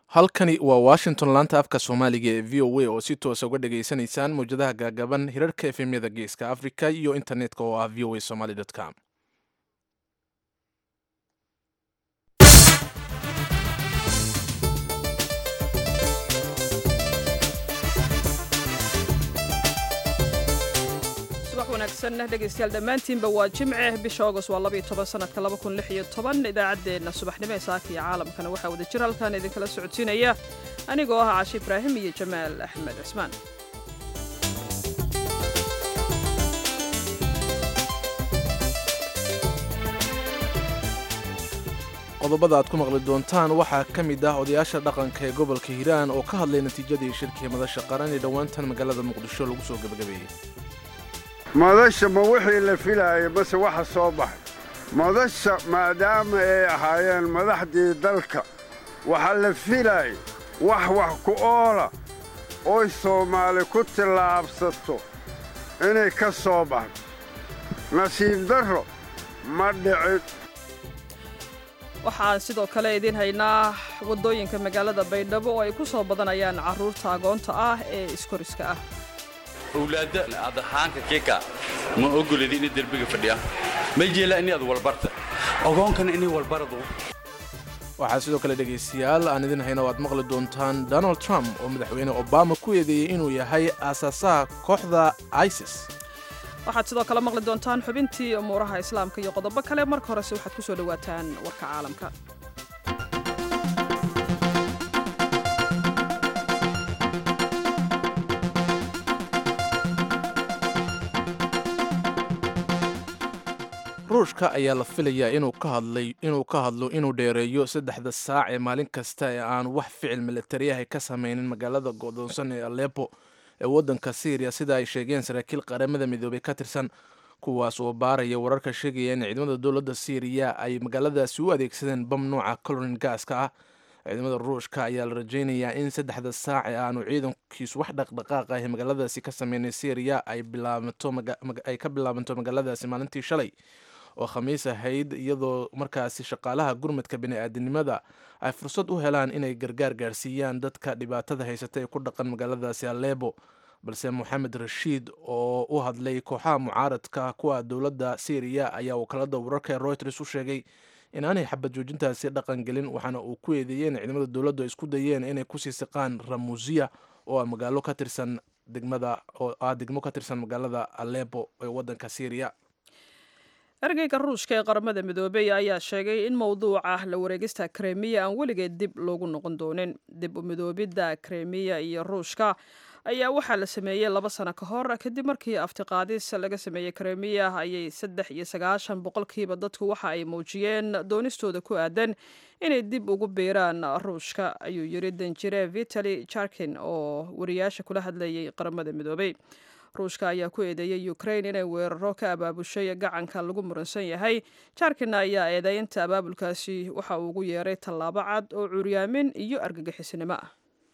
halkani waa washington laanta afka soomaaliga ee v o a oo si toosa uga dhageysanaysaan mawjadaha gaagaban hirarka efemyada geeska africa iyo internetka oo ah v o a somaly com subax wanaagsan dhegaystayaal dhammaantiinba waa jimce bisha august waa labaiyo toban sanadka laba kun lix iyo toban idaacaddeenna subaxnimo ee saaka iyo caalamkana waxaa wada jir halkan idinkala socodsiinaya anigoo ah cashi ibraahim iyo jamaal axmed cismaan qodobada aad ku maqli doontaan waxaa ka mid ah odayaasha dhaqanka ee gobolka hiiraan oo ka hadlay natiijadii shirkii madasha qaran ee dhowaantan magaalada muqdisho lagu soo gebagabeeyey madasha ma wixii la filaaya mase waxa soo baxay madasha maadaama ay ahaayeen madaxdii dalka waxaa la filaaya wax wax ku oola oy soomaali ku tillaabsato inay ka soo baxdo nasiib darro ma dhicin waxaan sidoo kale idiin haynaa waddooyinka magaalada baydhabo oo ay ku soo badanayaan carruurta agoonta ah ee iskoriska ah owlaadda adahaanka kika ma ogoledi inay derbiga fadhiyaan ma jeelaa inay ad walbarta ogoonkana inay walbaradu waxaa sidoo kale dhegaystayaal aan idin hayna o aad maqli doontaan donald trump oo madaxweyne obama ku eedeeyey inuu yahay aasaasaha kooxda isis waxaad sidoo kale maqli doontaan xubintii umuuraha islaamka iyo qodobo kale marka horese waxaad ku soo dhowaataan warka caalamka ruushka ayaa la filayaa inuu ka hadlo inuu dheereeyo saddexda saac ee maalin kasta ee aan wax ficil milatariyahay ka samaynin magaalada go'doonsan ee alepo ee waddanka syriya sida ay sheegeen saraakiil qaramada midoobay ka tirsan kuwaas oo baaraya wararka sheegaya in ciidamada dowladda syriya ay magaaladaasi u adeegsadeen bam nooca colorin gaaska ah ciidamada ruushka ayaa la rajaynayaa in saddexda saac ee aanu ciidankiisu wax dhaqdhaqaaq ah ee magaaladaasi ka sameynay syriya ay ka bilaabanto magaaladaasi maalintii shalay oo khamiis ahayd iyadoo markaasi shaqaalaha gurmadka bini'aadanimada ay fursad u helaan inay gargaar gaarsiiyaan dadka dhibaatada haysata ee ku dhaqan magaaladaasi aleebo balse moxamed rashiid oo u hadlay kooxaha mucaaradka kuwa dowladda syriya ayaa wakaalada wararka ee royters u sheegay in aanay xabad joojintaasi dhaqan gelin waxaana uu ku eedeeyey in ciidamada dowladdu ay isku dayeen inay kusii siqaan ramuusiya oo magaalo ka tirsan degmada oo ah degmo ka tirsan magaalada alepo ee waddanka syriya ergeyga ruushka ee qaramada midoobey ayaa sheegay in mowduuca la wareegista kremiya aan weligeed dib loogu noqon doonin dib u midoobidda kremiya iyo ruushka ayaa waxaa la sameeyey laba sano ka hor kadib markii aftiqaadis laga sameeyey kremiya ayay saddex iyo sagaashan boqolkiiba dadku waxa ay muujiyeen doonistooda ku aadan inay dib ugu biiraan ruushka ayuu yiri danjire vitali jarkin oo wariyaasha kula hadlayay qaramada midoobey ruushka ayaa ku eedeeyey ukrain inay weeraro ka abaabushay gacanka lagu muransan yahay jarkina ayaa eedeynta abaabulkaasi waxa uu ugu yeeray tallaabo cad oo curyaamin iyo argagixisnimo ah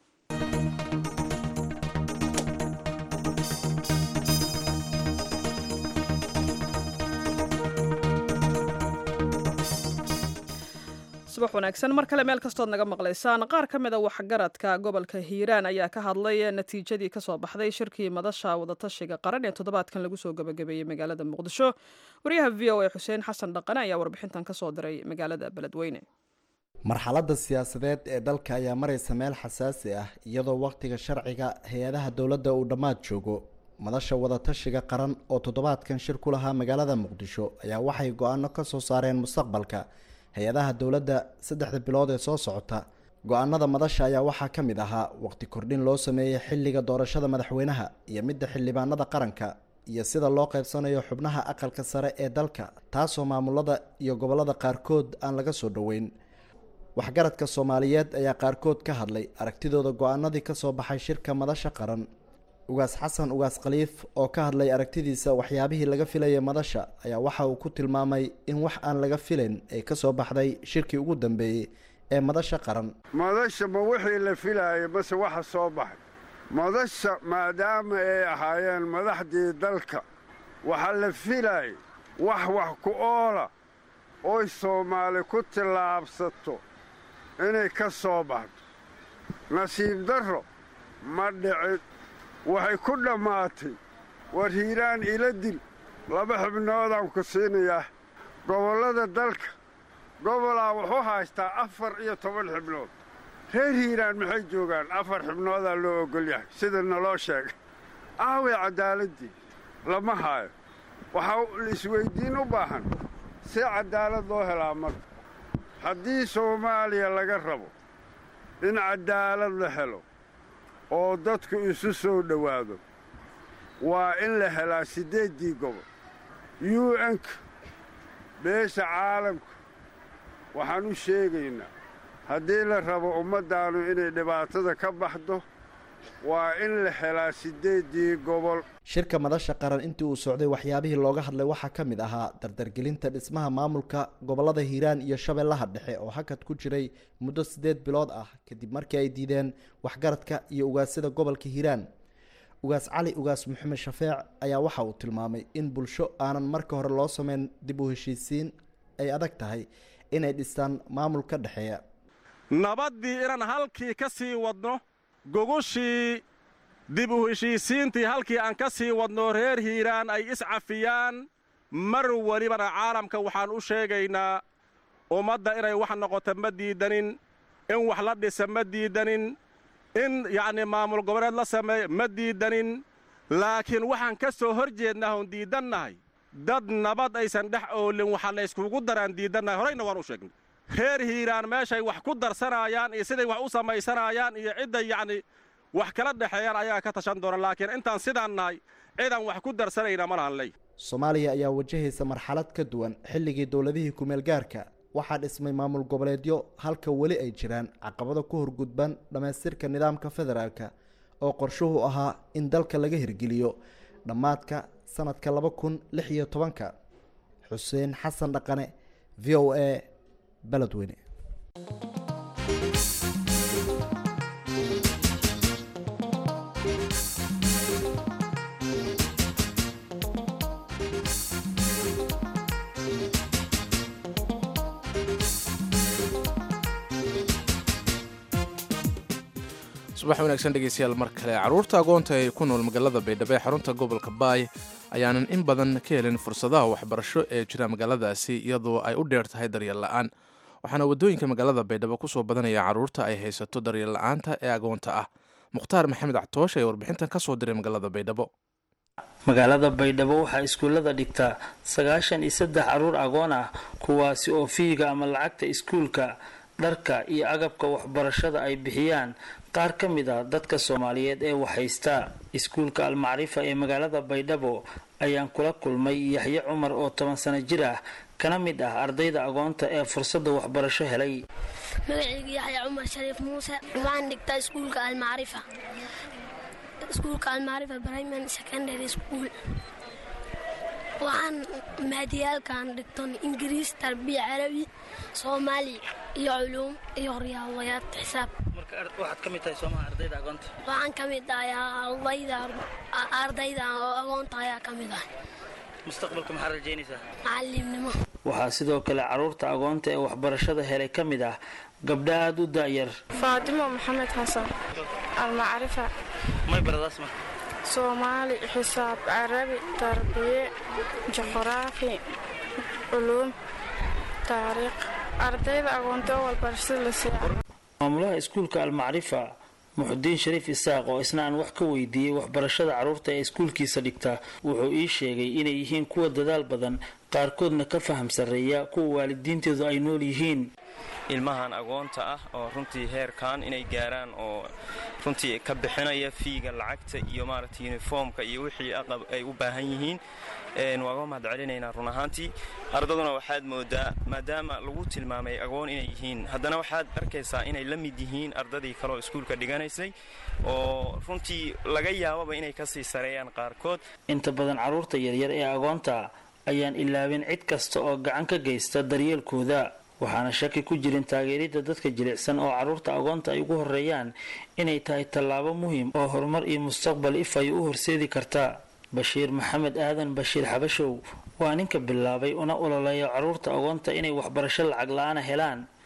subax wanaagsan mar kale meel kastood naga maqlaysaan qaar ka mida waxgaradka gobolka hiiraan ayaa ka hadlay natiijadii kasoo baxday shirkii madasha wadatashiga qaran ee toddobaadkan lagu soo gabagabeeyey magaalada muqdisho wariyaha v o a xuseen xasan dhaqane ayaa warbixintan kasoo diray magaalada beledweyne marxaladda siyaasadeed ee dalka ayaa maraysa meel xasaasi ah iyadoo wakhtiga sharciga hay-adaha dowladda uu dhammaad joogo madasha wadatashiga qaran oo toddobaadkan shir ku lahaa magaalada muqdisho ayaa waxay go-aano ka soo saareen mustaqbalka hay-adaha dowladda saddexda bilood ee soo socota go-aanada madasha ayaa waxaa ka mid ahaa waqti kordhin loo sameeyey xilliga doorashada madaxweynaha iyo midda xildhibaanada qaranka iyo sida loo qaybsanayo xubnaha aqalka sare ee dalka taasoo maamulada iyo gobollada qaarkood aan laga soo dhoweyn waxgaradka soomaaliyeed ayaa qaarkood ka hadlay aragtidooda go-aanadii kasoo baxay shirka madasha qaran ugaas xasan ugaas khaliif oo ka hadlay aragtidiisa waxyaabihii laga filayay madasha ayaa waxa uu ku tilmaamay in wax aan laga filayn ay ka soo baxday shirkii ugu dambeeyey ee madasha qaran madasha ma wixii la filaaya mase waxa soo baxay madasha maadaama ay ahaayeen madaxdii dalka waxaa la filaaya wax wax ku oola oy soomaali ku tillaabsato inay ka soo baxdo nasiib darro ma dhicin waxay ku dhammaatay war hiiraan ila dil laba xubnoodaan ku siinayaa gobollada dalka gobolaa wuxuu haystaa afar iyo toban xubnood reer hiiraan maxay joogaan afar xubnoodaa loo oggol yahay sida naloo sheegay aaway caddaaladdii lama haayo waxaa isweyddiin u baahan si caddaalad loo helaa marka haddii soomaaliya laga rabo in caddaalad la helo oo dadku isu soo dhowaado waa in la helaa siddeeddii gobol u n-ka beesha caalamka waxaan u sheegaynaa haddii la rabo ummaddaannu inay dhibaatada ka baxdo waa in la helaa siddeeddii gobol shirka madasha qaran intii uu socday waxyaabihii looga hadlay waxaa ka mid ahaa dardargelinta dhismaha maamulka gobollada hiiraan iyo shabeellaha dhexe oo hakad ku jiray muddo siddeed bilood ah kadib markii ay diideen waxgaradka iyo ugaasyada gobolka hiiraan ugaas cali ugaas maxamed shafeec ayaa waxa uu tilmaamay in bulsho aanan marka hore loo sameyn dib u heshiisiin ay adag tahay inay dhistaan maamul ka dhexeeya nabaddii inaan halkii ka sii wadno gogushii dib u heshiisiintii halkii aan ka sii wadno reer hiiraan ay iscafiyaan mar welibana caalamka waxaan u sheegaynaa ummadda inay wax noqoto ma diidanin in wax la dhisa ma diidanin in yacnii maamul goboleed la sameeyo ma diidanin laakiin waxaan ka soo hor jeednaa oon diidannahay dad nabad aysan dhex oolin waxaa la yskugu daraan diidannahay horayna waan u sheegnay reer hiiraan meeshay wax ku darsanaayaan iyo siday wax u samaysanaayaan iyo cidday yacni wax kala dhexeeyaan ayaa ka tashan doona laakiin intaan sidaan nahay cidaan wax ku darsanayna ma lahan ley soomaaliya ayaa wajahaysa marxalad ka duwan xilligii dowladihii kumeel gaarka waxaa dhismay maamul goboleedyo halka weli ay jiraan caqabado ku horgudban dhammaystirka nidaamka federaalka oo qorshuhu ahaa in dalka laga hirgeliyo dhammaadka sanadka laba kun lix iyo tobanka xuseen xasan dhaqane v o a beledweyne subax wanaagsan dhegeystayaal mar kale carruurta agoonta ee ku nool magaalada baydhabo ee xarunta gobolka baay ayaanan in badan ka helin fursadaha waxbarasho ee jira magaaladaasi iyadoo ay u dheer tahay daryeel la-aan waxaana waddooyinka magaalada baydhabo kusoo badanaya carruurta ay haysato daryeel la-aanta ee agoonta ah mukhtaar maxamed actoosh ee warbixintan ka soo diray magaalada baydhabo magaalada baydhabo waxaa iskuullada dhigta sagaashan iyo saddex carruur agoon ah kuwaasi oo fiiga ama lacagta iskuulka dharka iyo agabka waxbarashada ay bixiyaan qaar ka mid ah dadka soomaaliyeed ee waxhaysta iskuulka almacrifa ee magaalada baydhabo ayaan kula kulmay yaxye cumar oo toban sano jir ah kana mid ah ardayda agoonta ee fursadda waxbarasho helay magacayga yaxya cumar shariif muuse waxaan dhigtaa iskuulka almacrifa iskuulka almacrifa primary secondary school waxaan maadiyaalkan dhigton ingiriis tarbiya carabi soomaali iyo culuum iyo riyaadayaad xisaab waxaad ka mid tahay soomaha ardayda agoonta waxaan ka mid ahay ardayda oo agoonta ayaa ka mid ah mustaqbalka maxaad rajaynaysaa macallimnimo waxaa sidoo kale carruurta agoonta ee waxbarashada helay ka mid ah gabdha aada u da'yar faatimo maxamed xasan almacrifa may baradaas ma soomaali xisaab carabi tarbiye juqraafi culuum taariikh ardayda agoonta oo walbarashada la siiya maamulaha iskuulka almacrifa muxudiin shariif isaaq oo isna aan wax ka weydiiyey waxbarashada carruurta ee iskuulkiisa dhigta wuxuu ii sheegay inay yihiin kuwa dadaal badan qaarkoodna ka faham sarreeya kuwa waalidiinteedu ay nool yihiin ilmahan agoonta ah oo runtii heerkan inay gaaraan oo runtii ka bixinaya fiiga lacagta iyo maaragta yuniformka iyo wixii aqab ay u baahan yihiin waaga mahad celinaynaa run ahaantii ardaduna waxaad moodaa maadaama lagu tilmaamay agoon inay yihiin haddana waxaad arkaysaa inay la mid yihiin ardadii kaleoo iskuulka dhiganaysay oo runtii laga yaababa inay kasii sareeyaan qaarkood inta badan carruurta yaryar ee agoonta ayaan ilaabin cid kasta oo gacan ka geysta daryeelkooda waxaana shaki ku jirin taageeridda dadka jilicsan oo carruurta agoonta ay ugu horeeyaan inay tahay tallaabo muhiim oo horumar iyo mustaqbal if ay u horseedi karta bashiir maxamed aadan bashiir xabashow waa ninka bilaabay una ololeeya carruurta agoonta inay waxbarasho lacag la-aana helaan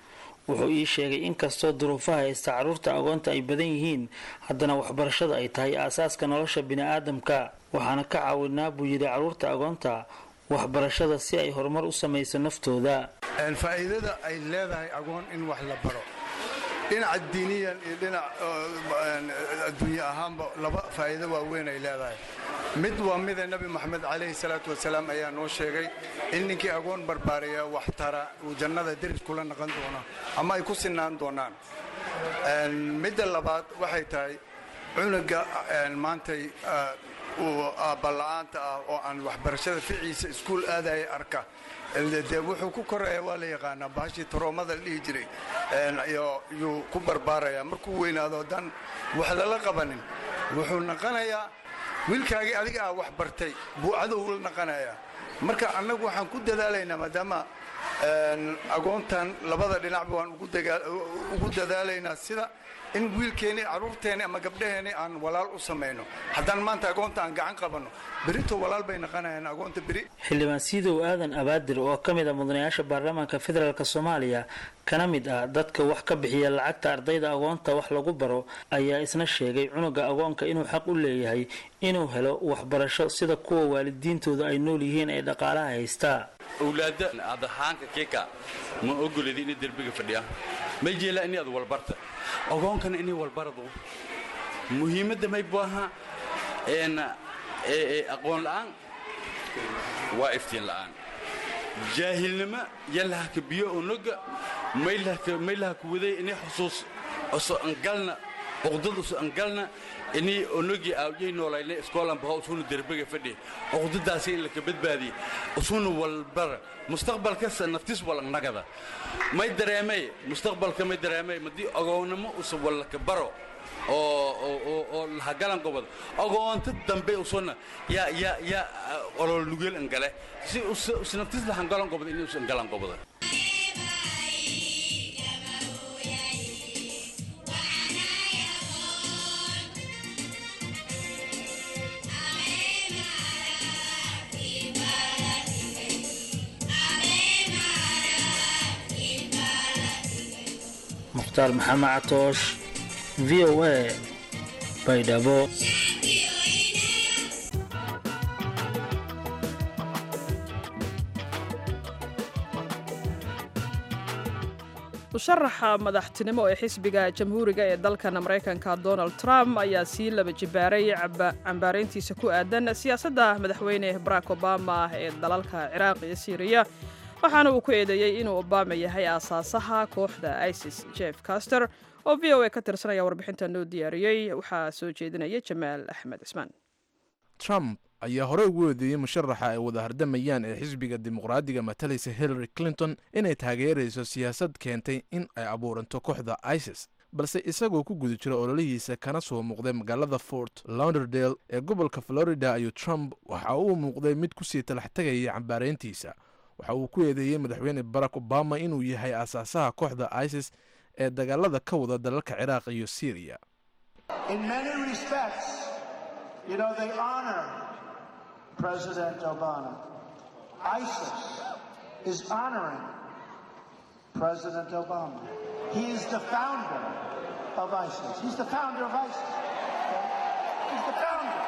wuxuu ii sheegay inkastoo duruufaha haysta carruurta agoonta ay badan yihiin haddana waxbarashada ay tahay aasaaska nolosha bini'aadamka waxaana ka caawinaa buu yidhi carruurta agoonta waxbarashada si ay horumar u samayso naftooda faa'iidada ay leedahay agoon in wax la baro dhinaca diiniyan iyo dhinac adduunye ahaanba laba faa'iido waaweyn ay leedahay mid waa mida nebi moxamed calayhi salaatu wasalaam ayaa noo sheegay in ninkii agoon barbaariya wax tara uu jannada deris kula naqan doono ama ay ku sinaan doonaan midda labaad waxay tahay cunuga maantay aabbala-aanta ah oo aan waxbarashada ficiisa iskuul aadaya arka dee wuxuu ku koraya waa la yaqaanaa bahashii taroomada la dhihi jiray yuu ku barbaaraya markuu weynaado dan wax lala qabanin wuxuu naqanayaa wiilkaagii adiga ah wax bartay buu cadow la naqanayaa marka annagu waxaan ku dadaalaynaa maadaama agoontan labada dhinacba waan ugu dadaalaynaa sida in wiilkeenni carruurteenni ama gabdhaheenni aan walaal u samayno haddaan maanta agoonta aan gacan qabanno berito walaal bay naqanayaan agoonta beri xildhibaan siidow aadan abaadir oo ka mid ah mudanayaasha baarlamaanka federaalk soomaaliya kana mid ah dadka wax ka bixiya lacagta ardayda agoonta wax lagu baro ayaa isna sheegay cunuga agoonka inuu xaq u leeyahay inuu helo waxbarasho sida kuwa waalidiintooda ay nool yihiin ee dhaqaalaha haystaa owlaadda adahaanka keka ma ogoledi inay derbiga fadhiya may jeelaa inay ad walbarta ogoonkana inay walbaradu muhiimadda may baaha aqoon la'aan waa iftiin la'aan jaahilnimo yalahaka biyo onoga maylahaka waday inay xusuus oso angalna uqdad oso angalna inay onogii aawjay noolayna iskoolan baho usuna derbiga fadhi uqdadaasi in laka badbaadiye usuna walbara mustaqbalkasa naftis walangnagada may dareemay mustaqbalka may dareemay madii ogoonnimo usa wallaka baro oo lahagalan gobod ogoonta dambe usuna yaa yaa yaa olol nugeel angale si usnaftis lahangalan gobod inay usan galan goboda mukhtaar maxamed catoosh v o a baydhabo musharaxa madaxtinimo ee xisbiga jamhuuriga ee dalkan maraykanka donald trump ayaa sii laba jibaaray cambaarayntiisa ku aadan siyaasadda madaxweyne barack obama ee dalalka ciraaq iyo siiriya waxaana uu ku eedeeyey inuu obama yahay aasaasaha kooxda isis jeff caster oo v o a ka tirsanaya warbixinta noo diyaariyey waxaa soo jeedinaya jamaal axmed cismaan trump ayaa horey ugu eedeeyey musharaxa ay wada hardamayaan ee xisbiga dimuqraadiga matalaysa hillary clinton inay taageerayso siyaasad keentay in ay abuuranto kooxda isis balse isagoo ku guda jira ololihiisa kana soo muuqday magaalada fort launderdale ee gobolka florida ayuu trump waxa uu muuqday mid kusii talax tegaya cambaarayntiisa waxa uu ku eedeeyey madaxweyne barack obama inuu yahay aasaasaha kooxda isis ee dagaalada ka wada dalalka ciraaq iyo syriya President Obama. ISIS is honoring President Obama. He is the founder of ISIS. He's the founder of ISIS. He's the founder.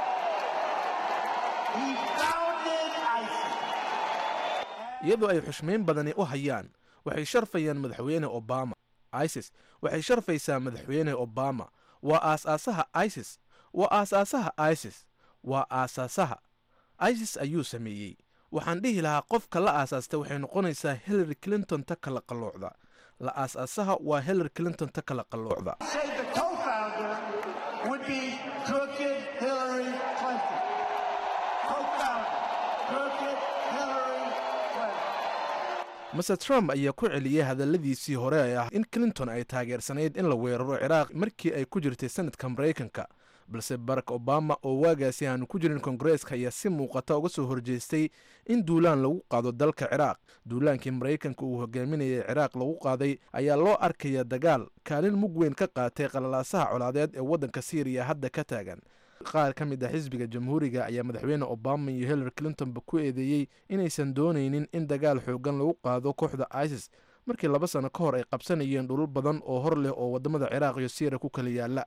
He founded ISIS. iyadoo ay xushmayn badani u hayaan waxay sharfayaan madaxweyne obama isis waxay sharfaysaa madaxweyne obama waa aasaasaha isis waa aasaasaha isis waa aasaasaha isis ayuu sameeyey waxaan dhihi lahaa qofka la aasaastay waxay noqonaysaa hillary clinton ta kala qalloocda la aasaasaha waa hillary clinton ta kala qalloocda Say the co-founder would be crooked Hillary Clinton. Co-founder, crooked Hillary Clinton. mase trump ayaa ku celiyey hadalladiisii hore ee ah in clinton ay taageersanayd in la weeraro ciraaq markii ay ku jirtay sanadka maraykanka balse barack obama oo waagaasi aanu ku jirin kongareeska ayaa si muuqata uga soo horjeestay in duulaan lagu qaado dalka ciraaq duulaankii maraykanka uu hogaaminayay ciraaq lagu qaaday ayaa loo arkaya dagaal kaalin mug weyn ka qaatay qalalaasaha colaadeed ee waddanka syriya hadda ka taagan qaar ka mid ah xisbiga jamhuuriga ayaa madaxweyne obama iyo hillary clintonba ku eedeeyey inaysan doonaynin in dagaal xoogan lagu qaado kooxda isis markii laba sano ka hor ay qabsanayeen dhulul badan oo hor leh oo wadamada ciraaq iyo syriya ku kala yaala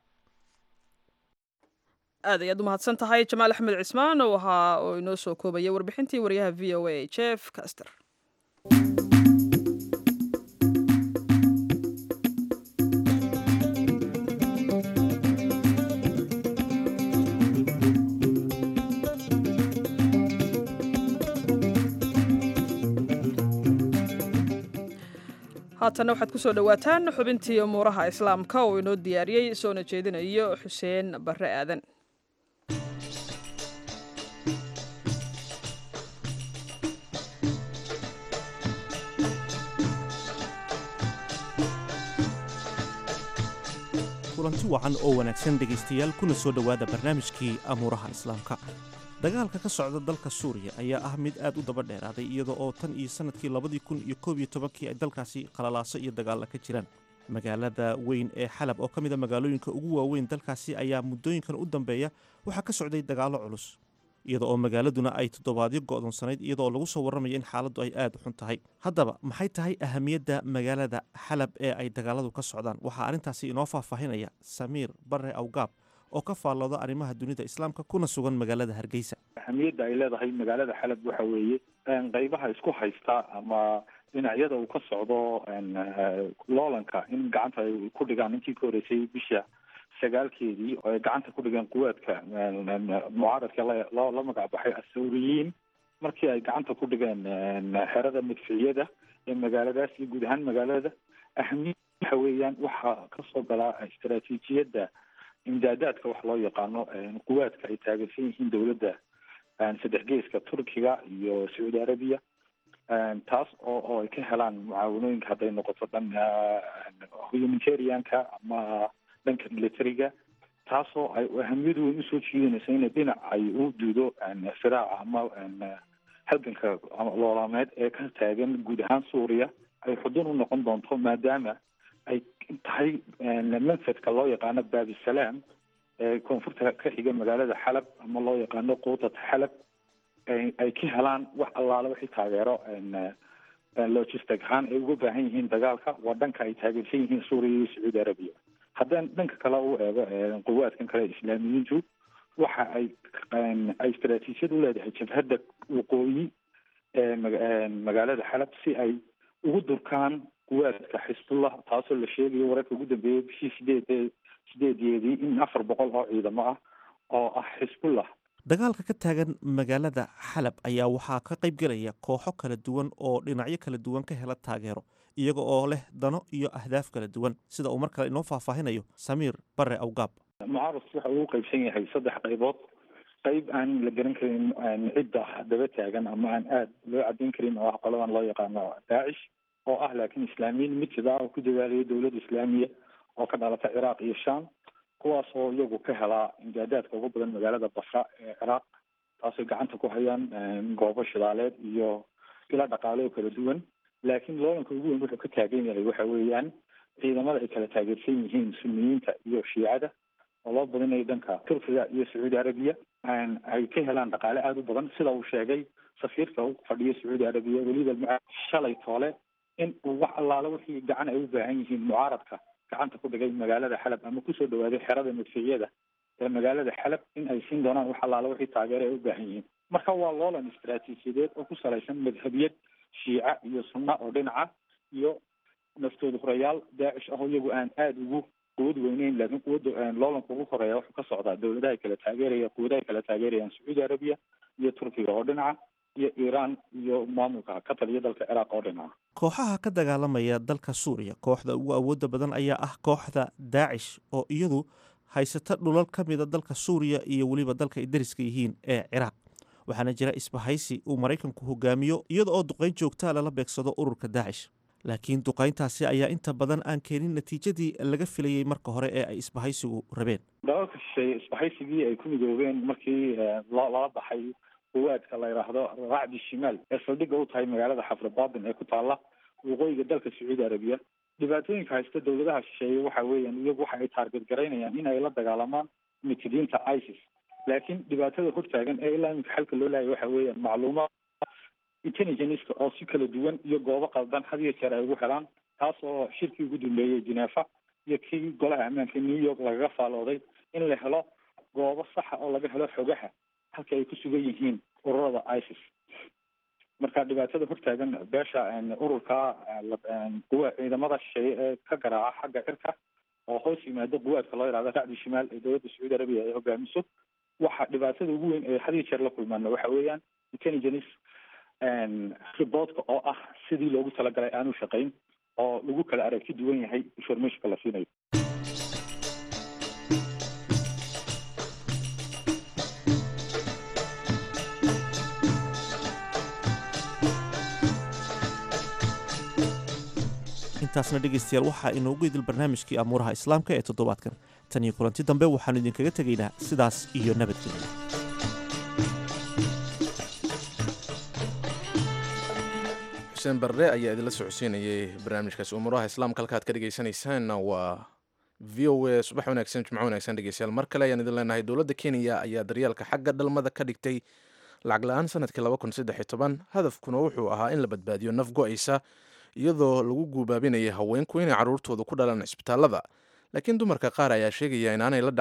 aad ayaad u mahadsan tahay jamaal axmed cismaan oo ahaa oo inoo soo koobaya warbixintii wariyaha v o a jeff caster haatana waxaad kusoo dhowaataan xubintii umuuraha islaamka oo inoo diyaariyey soona jeedinayo xuseen barre aadan kulanti wacan oo wanaagsan dhegaystayaal kuna soo dhowaada barnaamijkii amuuraha islaamka dagaalka ka socda dalka suuriya ayaa ah mid aad u daba dheeraaday iyada oo tan iyo sannadkii labadii kun iyo koob iyo tobankii ay dalkaasi qalalaaso iyo dagaalla ka jiraan magaalada weyn ee xalab oo ka mid a magaalooyinka ugu waaweyn dalkaasi ayaa muddooyinkan u dambeeya waxaa ka socday dagaallo culus iyada oo magaaladuna ay toddobaadyo go'doonsanayd iyadaoo lagu soo warramaya in xaaladdu ay aad u xun tahay haddaba maxay tahay ahamiyadda magaalada xalab ee ay dagaaladu ka socdaan waxaa arrintaasi inoo faahfaahinaya samiir barre awgaab oo ka faallooda arrimaha dunida islaamka kuna sugan magaalada hargeysa ahamiyadda ay leedahay magaalada xalab waxa weeye qaybaha isku haysta ama dhinacyada uu ka socdo loolanka in gacanta ay ku dhigaan intii ka horeysay bisha sagaalkeedii oo ay gacanta ku dhigeen quwaadka mucaaradka loo la magac baxay asawriyiin markii ay gacanta ku dhigeen xerada madficiyada ee magaaladaas iyo guud ahaan magaalada ahamiyad waxa weeyaan waxaa kasoo galaa istaraatiijiyadda imdaadaadka wax loo yaqaano quwaadka ay taageersan yihiin dowladda saddex geeska turkiga iyo sacuudi arabiya taas oo oo ay ka helaan mucaawanooyinka hadday noqoto dhan humanitarianka ama dhanka militariga taasoo ay ahamiyadu weyn usoo jiidanayso inay dhinac ay u duudo firaaca ama halganka loolaameed ee ka taagan guud ahaan suuriya ay xudun u noqon doonto maadaama ay tahay manfadka loo yaqaano baabisalaam ee koonfurta ka xiga magaalada xalab ama loo yaqaano quutat xalab ay ka helaan wax allaale wixii taageero logistic ahaan ay uga baahan yihiin dagaalka waa dhanka ay taageersan yihiin suuriya iyo sacuudi arabiya haddaan dhanka kale u eego quwaadkan kale islaamiyiintu waxa ay ay istaraatiijiyad u leedahay jabhadda waqooyi ee magaalada xalab si ay ugu durkaan quwaadka xisbullah taasoo la sheegayo wararka ugu dambeeyay bishii sideed sideedeedii in afar boqol oo ciidamo ah oo ah xisbullah dagaalka ka taagan magaalada xalab ayaa waxaa ka qayb gelaya kooxo kala duwan oo dhinacyo kala duwan ka hela taageero iyaga oo leh dano iyo ahdaaf kala duwan sida uu mar kale inoo faahfaahinayo samiir bare awgaab mucaaradku waxa uu qaybsan yahay saddex qaybood qayb aan la garan karin cidda daba taagan ama aan aada loo caddayn karin oo ah qoladan loo yaqaano daacish oo ah laakiin islaamiyiin mid sida ah oo ku dadaalaya dowladda islaamiya oo ka dhalata ciraaq iyo sham kuwaas oo iyagu ka helaa imdaadaadka ugu badan magaalada basra ee ciraaq taasay gacanta ku hayaan goobo shidaaleed iyo ila dhaqaale oo kala duwan laakiin loolanka ugu weyn wuxuu ka taagan yahay waxa weeyaan ciidamada ay kala taageersan yihiin suniyiinta iyo shiicada oo loo badinayo dhanka turkiga iyo sacuudi arabiya ay ka helaan dhaqaale aada u badan sida uu sheegay safiirka u fadhiya sacuudi arabiya weliba shalay toole in uu wax allaale wixii gacan ay u baahan yihiin mucaaradka gacanta ku dhigay magaalada xalab ama kusoo dhawaaday xerada madficiyada ee magaalada xalab in ay siin doonaan wax allaale wixii taageero ay u baahan yihiin marka waa loolan istaraatiijiyadeed oo ku salaysan madhabiyad shiica iyo sunna oo dhinaca iyo naftooda horeyaal daacish ahoo iyagu aan aada ugu quwad weyneyn laakiin quwadda loolanka ugu horeeya wuxuu ka socdaa dowladaha kala taageeraya quwadaha kala taageerayaan sacuudi arabiya iyo turkiga oo dhinaca iyo iiraan iyo maamulka ka taliya dalka ciraaq oo dhinaca kooxaha ka dagaalamaya dalka suuriya kooxda ugu awoodda badan ayaa ah kooxda daacish oo iyadu haysata dhulal ka mida dalka suuriya iyo weliba dalka ay dariska yihiin ee ciraaq waxaana jira isbahaysi uu maraykanku hogaamiyo iyada oo duqayn joogtaa lala beegsado ururka daacish laakiin duqayntaasi ayaa inta badan aan keenin natiijadii laga filayey marka hore ee ay isbahaysigu rabeen dalalka shisheeye isbahaysigii ay ku midoobeen markii lala baxay quwaadka la yidhaahdo racdi shimaal ee saldhigga u tahay magaalada xafribaatin ee ku taalla waqooyiga dalka sacuudi arabiya dhibaatooyinka haysta dowladaha shisheeye waxa weeyaan iyagu waxa ay taarget garaynayaan in ay la dagaalamaan mitidiinta isis laakiin dhibaatada hortaagan ee ilaa iminka xalka loo laayay waxa weeyaan macluumaad intelligenceka oo si kala duwan iyo goobo qaldan had iyo jeer ay ugu helaan taas oo shirkii ugu dambeeyey genefa iyo kii golaha ammaanka new york lagaga faalooday in la helo goobo saxa oo laga helo xogaha halka ay ku sugan yihiin ururada isis marka dhibaatada hortaagan beesha ururka quwa ciidamada shisheeye ee ka garaaca xagga cirka oo hoos yimaado quwaadka loo yihahdo racdi shimaal ee dowladda sacuudi arabiya ay hogaamiso waxa dhibaatada ugu weyn ee had iyo jeer la kulmaana waxa weeyaan intelligence reportka oo ah sidii loogu talagalay aanu shaqayn oo lagu kala aragti duwan yahay informationka la siinayo intaasna dhegaystayaal waxaa inoogu idil barnaamijkii amuuraha islaamka ee toddobaadkan tan iyo kulanti dambe waxaannu idinkaga tegaynaa sidaas iyo nabadgelya xuseen barre ayaa idinla socodsiinayay barnaamijkaasi umuuraha islaamka halka ad ka dhegaysanaysaanna waa v o a subax wanaagsan jimco wanaagsan dhegeystayaal mar kale ayaan idin leenahay dowladda kenya ayaa daryaalka xagga dhalmada ka dhigtay lacag la-aan sanadkii laba kun saddex iyo toban hadafkuna wuxuu ahaa in la badbaadiyo naf go-aysa iyadoo lagu guubaabinayay haweenku inay carruurtooda ku dhalaan cisbitaalada laakiin dumarka qaar ayaa sheegaya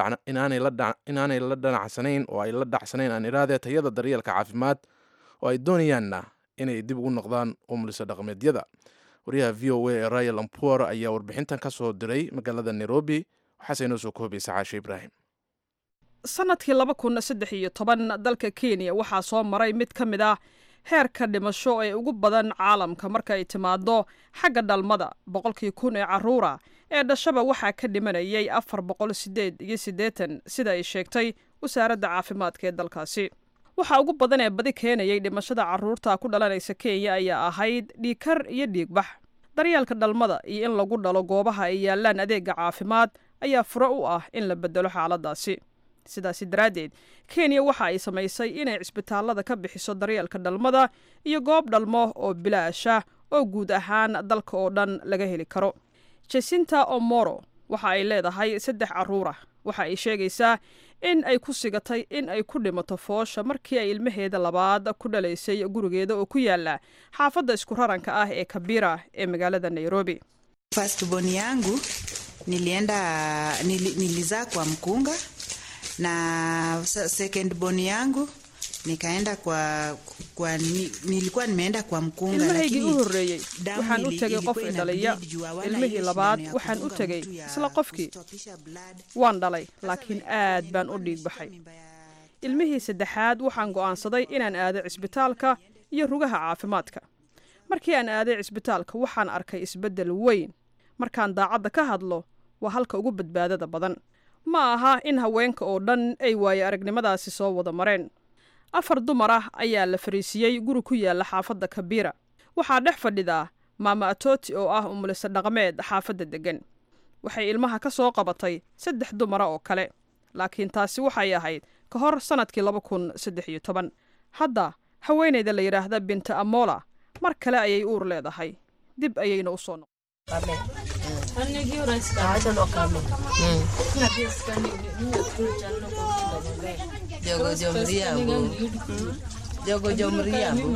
inaanay la dhanacsanayn oo ay la dhacsanayn aan iraadee tayada daryeelka caafimaad oo ay doonayaanna inay dib ugu noqdaan umulisa dhaqameedyada waryaha v o a ee rayal ampor ayaa warbixintan ka soo diray magaalada nairobi waxaase inoo soo koobaysa caashe ibraahim sanadkii laba kun saddex iyo toban dalka kenya waxaa soo maray mid ka mid ah heerka dhimasho ee ugu badan caalamka marka ay timaado xagga dhalmada boqolkii kun ee carruura ee dhashaba waxaa ka dhimanayay afar boqol sideed iyo siddeetan sida ay sheegtay wasaaradda caafimaadka ee dalkaasi waxaa ugu badan ee badi keenayay dhimashada carruurta ku dhalanaysa kenya ayaa ahayd dhiigkar iyo dhiigbax daryeelka dhalmada iyo in lagu dhalo goobaha ay yaalaan adeega caafimaad ayaa furo u ah in la bedelo xaaladaasi sidaasi daraaddeed kenya waxa ay samaysay inay cisbitaallada ka bixiso daryeelka dhalmada iyo goob dhalmo oo bilaasha oo guud ahaan dalka oo dhan laga heli karo jasinta omoro waxa ay leedahay saddex carruurah waxa ay sheegaysaa in ay ku sigatay in ay ku dhimato foosha markii ay ilmaheeda labaad ku dhalaysay gurigeeda oo ku yaala xaafadda isku raranka ah ee kabira ee magaalada nairobi Firstborn yangu nilienda nili, nilizaa kwa mkunga na second born yangu nikaenda kwa, kwa ni, nilikuwa nimeenda kwa mkunga ilmahaygii u lakini horreeyey damu waxaan u ili- tegay ilikuwa qof ina idhalaya bleed juu hawana ilmihii hiyo labaad sindano ya waxaan u kudunga tegay mtu ya isla qofkii waan dhalay laakiin aad baan u dhiig baxay ilmihii saddexaad waxaan go'aansaday inaan aado cisbitaalka iyo rugaha caafimaadka markii aan aaday cisbitaalka waxaan arkay isbeddel weyn markaan daacadda ka hadlo waa halka ugu badbaadada badan ma aha in haweenka oo dhan ay waaye aragnimadaasi soo wada mareen afar dumar ah ayaa la fariisiyey guri ku yaala xaafadda kabiira waxaa dhex fadhidaa maama atoti oo ah umulise dhaqameed xaafadda deggan waxay ilmaha ka soo qabatay saddex dumara oo kale laakiin taasi waxay ahayd ka hor sannadkii laba kun saddex iyo toban hadda haweenayda la yidhaahda binta amola mar kale ayay uur leedahay dib ayayna u soo noqon Jogo jomriambo. Jogo jomriambo.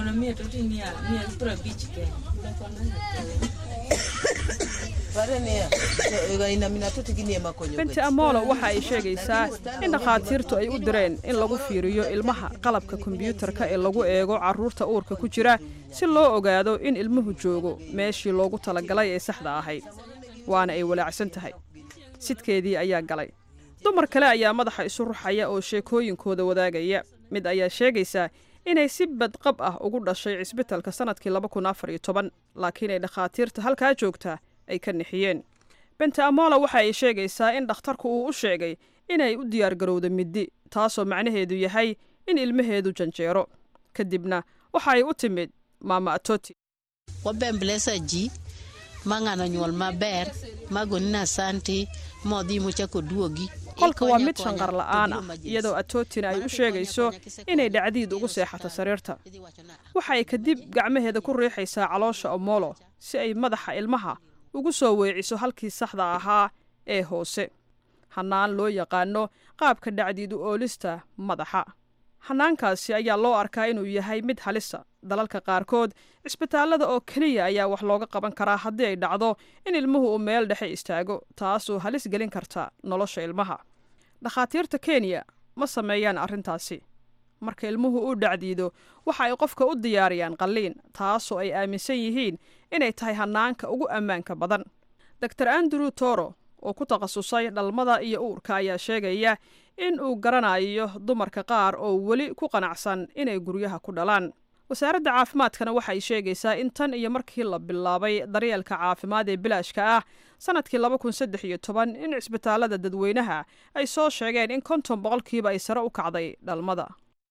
Barenia, ina minatutigini makonyo. binti amolo waxa ay sheegaysaa in dhakhaatiirtu ay u direen in lagu fiiriyo ilmaha qalabka kombiyuutarka ee lagu eego carruurta uurka ku jira si loo ogaado in ilmuhu joogo meeshii loogu talagalay ee saxda ahayd waana ay walaacsan tahay sidkeedii ayaa galay dumar kale ayaa madaxa isu ruxaya oo sheekooyinkooda wadaagaya mid ayaa sheegaysaa inay si badqab ah ugu dhashay cisbitalka sannadkii laba kun afar iyo toban laakiin ay dhakhaatiirta halkaa joogtaa ay ka nixiyeen bente amola waxa ay sheegaysaa in dhakhtarku uu u sheegay inay u diyaargarowda middi taasoo macnaheedu yahay in ilmaheedu janjeero kadibna waxa ay u timid maama atoti wabembelesa ji ma ng'ano nyuol maber magonina asanti modhi mochako duogi qolka waa mid shanqar la'aan ah iyadoo atootina ay u sheegayso inay dhacdiid ugu seexato sariirta waxa ay kadib gacmaheeda ku riixaysaa caloosha omolo si ay madaxa ilmaha ugu soo weeciso halkii saxda ahaa ee hoose hannaan loo yaqaano qaabka dhacdiid u oolista madaxa hanaankaasi ayaa loo arkaa inuu yahay mid halisa dalalka qaarkood cisbitaallada oo keliya ayaa wax looga qaban karaa haddii ay dhacdo in ilmuhu uu meel dhexe istaago taasoo halis gelin karta nolosha ilmaha dhakhaatiirta kenya ma sameeyaan arrintaasi marka ilmuhu uu dhacdiido waxa ay qofka u diyaariyaan qalliin taasoo ay aaminsan yihiin inay tahay hanaanka ugu ammaanka badan dor andrew toro oo ku takhasusay dhalmada iyo uurka ayaa sheegaya in uu garanayo dumarka qaar oo weli ku qanacsan inay guryaha ku dhalaan wasaaradda caafimaadkana waxay sheegaysaa in tan iyo markii la bilaabay daryeelka caafimaad ee bilaashka ah sanadkii laba kun saddex iyo toban in cisbitaallada dadweynaha ay soo sheegeen in konton boqolkiiba ay sare u kacday dhalmada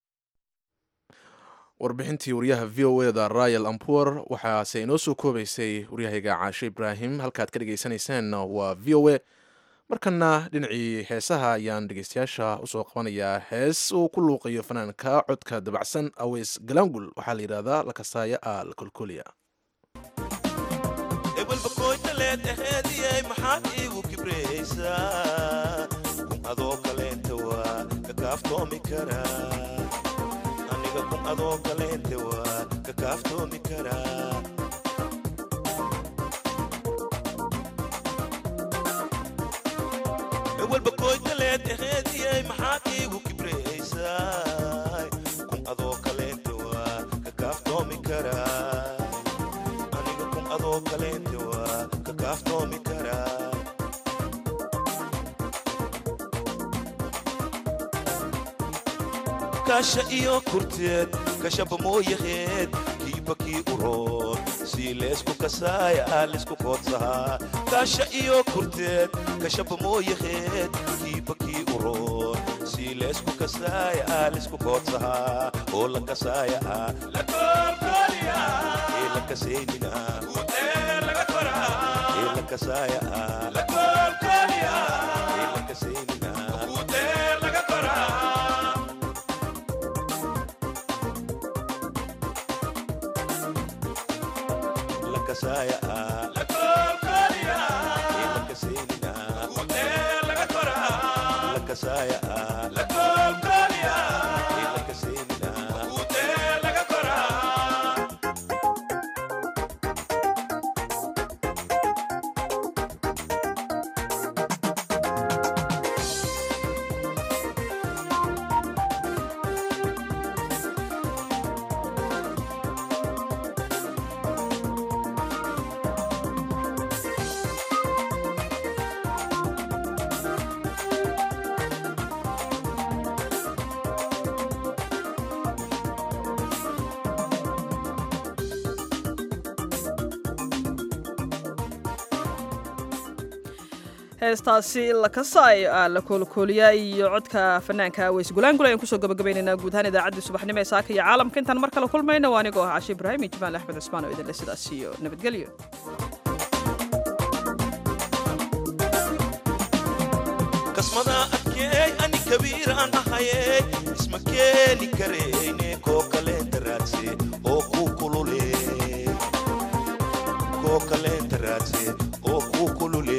warbixintii waryaha v o eda rayal ampur waxaase inoo soo koobaysay waryahayga caashe ibraahim halkaad ka dhegeysaneyseen waa v o a markana dhinacii heesaha ayaan dhegeystayaasha usoo qabanayaa hees uu ku luuqayo fanaanka codka dabacsan aweys galaangul waxaa la yidhahdaa lakasaaya a la kolkoliya ebelbakoytaleed aheediyay maxaad iigu kibraysaa kun adoo kaleenta waa kakaaftoomi karaa aniga kun adoo kaleenta waa kakaaftoomi karaa ewelbakoytaleed aheediyay maxaad iigu kibraysaa kun adoo kaleenta waa kakaaftoomi karaa aniga kun adoo kaleenta waa kakaaftoomi karaa kasha iyo kurteed kashaba mooyaheed kiiba kii uroon sii leesku kasaaya aa lisku koodsahaa kasha iyo kurteed kashaba mooyaheed kiiba kii uroon sii leesku kasaaya aa lisku koodsahaa oo la kasaaya aa ee la kasaynina ee la kasaaya aa ee la kasaynina la kasaaya aa ee la kasaynina la kasaaya aa ee la kasaynina heestaasi lakasaayo ah la koolkooliya iyo codka fanaanka weys gulaangul ayaan kusoo gabagabaynaynaa guud ahaan idaacaddii subaxnimo ee saaka iyo caalamka intaan mar kale kulmayna waa anigoo ah cashe ibraahim iyo jamaal axmed cismaan oo idinle sidaas iyo nabadgelyo kasmada adkeey ani kabiiraan ahayey isma keeni kareyne koo kaleenta raadse oo kuu kulule koo kaleenta raadse oo kuu kulule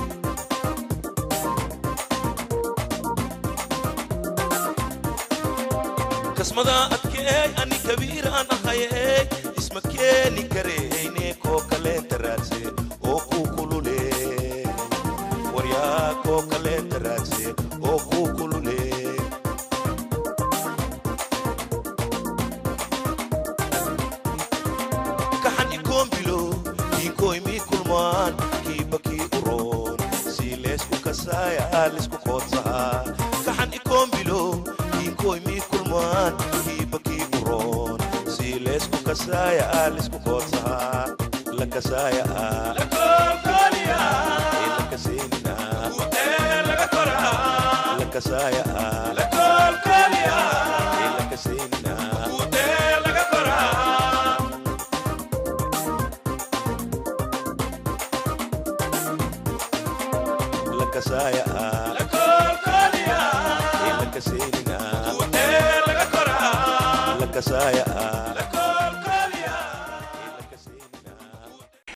kasmada adkeey ani kabiiraan ahayey isma keeni kareyne koo kaleenta raadse oo kuu kulule waryaa koo kaleenta raadse oo kuu kulule kaxan ikoombilo kiinkoymii kulmaan kiiba kii uroon sii leesku kasaaya aa lisku koodsahaa kaxan ikoombilo kiinkoymii kulmaan kiiba kii uroon sii leesku kasaaya aa lisku koodsahaa la kasaaya aa ee la kaseynina la kasaaya aa ee la kaseynina la kasaaya aa ee la kaseynina la kasaaya